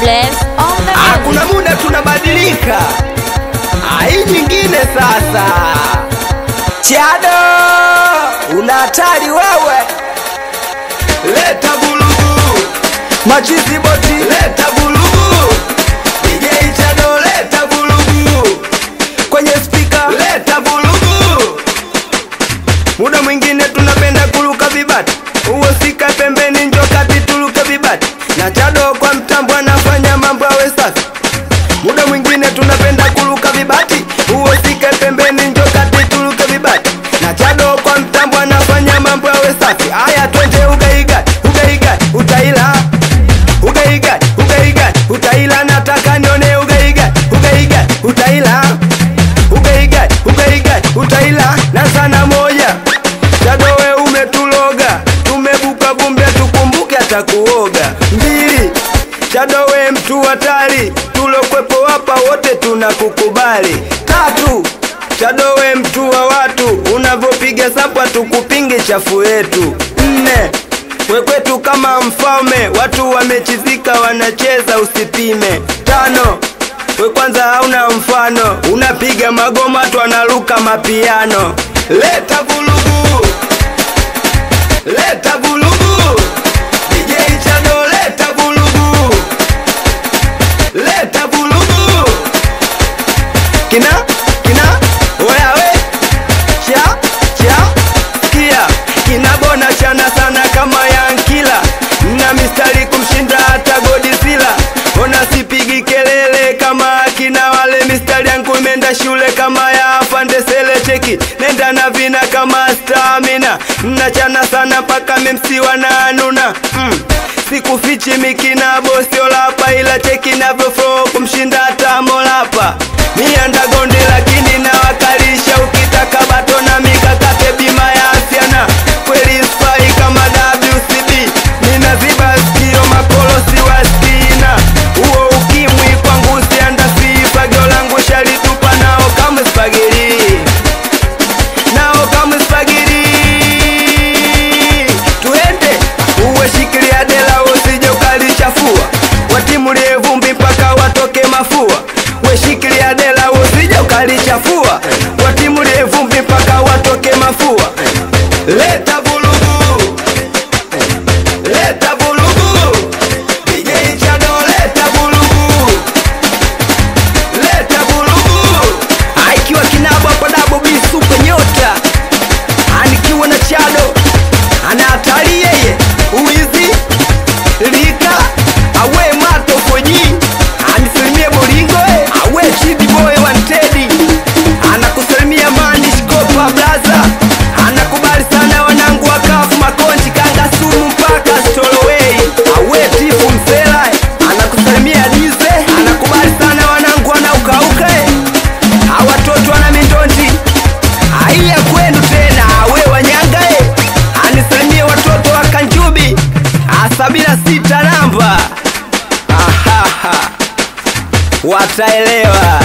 Bless on the Ah, music. kuna muda tunabadilika. Ah, hii nyingine sasa. Chado, una hatari wewe. Leta bulugu. Machizi boti, leta bulugu. DJ Chado, leta bulugu. Kwenye speaker, leta bulugu. Muda mwingine tunapenda kuruka vibati, uosika pembeni, njo kati turuke vibati, na Chado kwa mtambo anafanya mambo awe safi. Muda mwingine tunapenda kuruka vibati, uosika pembeni, njo kati turuke vibati, na Chado kwa mtambo anafanya mambo awe safi. Aya, twende ugaiga, ugaiga, utaila ugaiga, ugaiga, utaila, nataka nione ugaiga, ugaiga, utaila ugaiga, ugaiga, utaila na sana moja Chado we umetuloga, tumebuka vumbi tukumbuke atakuoga. Mbili, Chado we mtu hatari, tulokwepo hapa wote tunakukubali. Tatu, Chado we mtu wa watu, unavyopiga sapa tukupinge chafu yetu. Nne, we kwetu kama mfalme, watu wamechizika wanacheza usipime. Tano, we kwanza hauna mfano, unapiga magoma tu analuka mapiano. Leta vulugu, leta vulugu, DJ Chado, leta vulugu, leta vulugu, kina kina, oya we, cha cha, kia kinabona chana sana kama yankila na mistari kumshinda hata Godzilla. Ona sipigi kelele kama akina wale, mistari yangu imeenda shule kama ya afande sele cheki, nenda na vina kama stamina, nachana sana mpaka memsi wananuna mm. Sikufichi mikina bosio lapa, ila cheki navyo flow kumshinda hata molapa mianda gonde, lakini nawakalisha ukitaka bato na mikakate bima ya asiana kweli spai kama WCB ninaziba sikio makolosi wa stina huo ukimwi kwangu siandasi fagio langu shalitupa nao kama spageri nao kama spageri tuende uwe shikilia dela usije ukalichafua watimulie vumbi mpaka watoke mafua we shikilia dela usije ukalichafua watimulie vumbi mpaka watoke mafua leta vulugu leta vulugu DJ Chado leta vulugu leta vulugu aikiwa kinabo hapo dabo bisupe nyota anikiwa na Chado ana hatari yeye uwizi lika awe mato foji anisalimie bolingo eh. awe chidi boy wantedi anakusalimia manish kopa blaza anakubali sana wanangu wakafu makonji kanga sumu mpaka stolowei awe tifu msela eh. anakusalimia dize anakubali sana wanangu wanaukauka eh. awatoto wana mindonji aiya kwenu tena awe wanyanga eh. anisalimie watoto wa kanjubi sabina sita namba Ahaha. wataelewa